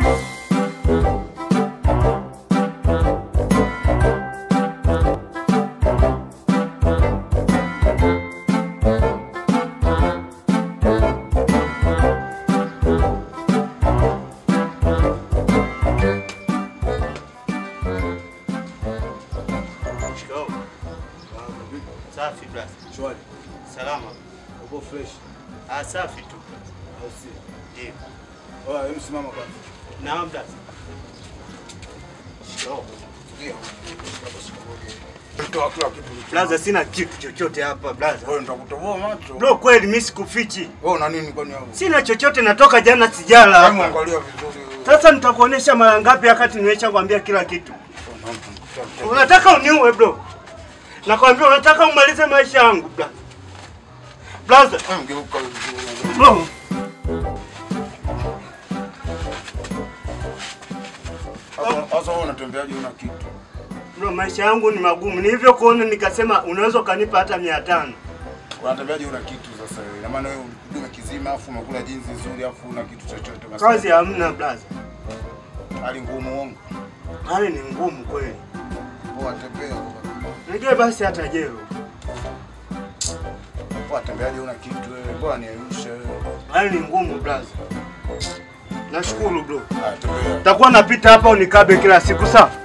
Shikamoo. Safi brother. Shwari. Salama. Uko fresh? Ah, safi tu. Au si? Ndio. Oya, hebu simama kwanza. Naam brother. Shikamoo. Ndio. Toa kila kitu. ulicho Brother, sina kitu chochote hapa brother. Wewe nitakutoboa macho. Bro, kweli mimi sikufichi. Wewe una nini kwani hapo? Sina chochote, natoka jana sijala Hebu hapa. angalia vizuri. wewe. Sasa nitakuonesha mara ngapi wakati nimesha kwambia kila kitu. Unataka uniue bro? Nakwambia unataka umalize maisha yangu bro. Brother, Hebu geuka vizuri. bro. Sasa- Sasa wewe unatembeaje una kitu? Bro, maisha yangu ni magumu. Ni hivyo kuona nikasema unaweza ukanipa hata mia tano. Unatembeaje una kitu sasa wewe? Ina maana wewe dume kizima afu umekula jinsi nzuri afu una kitu chochote basi. Kazi hamna brother. Hali ngumu uongo. Hali ni ngumu kweli. Wewe atembea. Nijue basi hata jero. Wewe atembeaje una kitu wewe? Bora niayushe wewe. Hali ni ngumu brother. Nashukuru bro. Ah, tembea. Takuwa napita hapa unikabe kila siku sawa?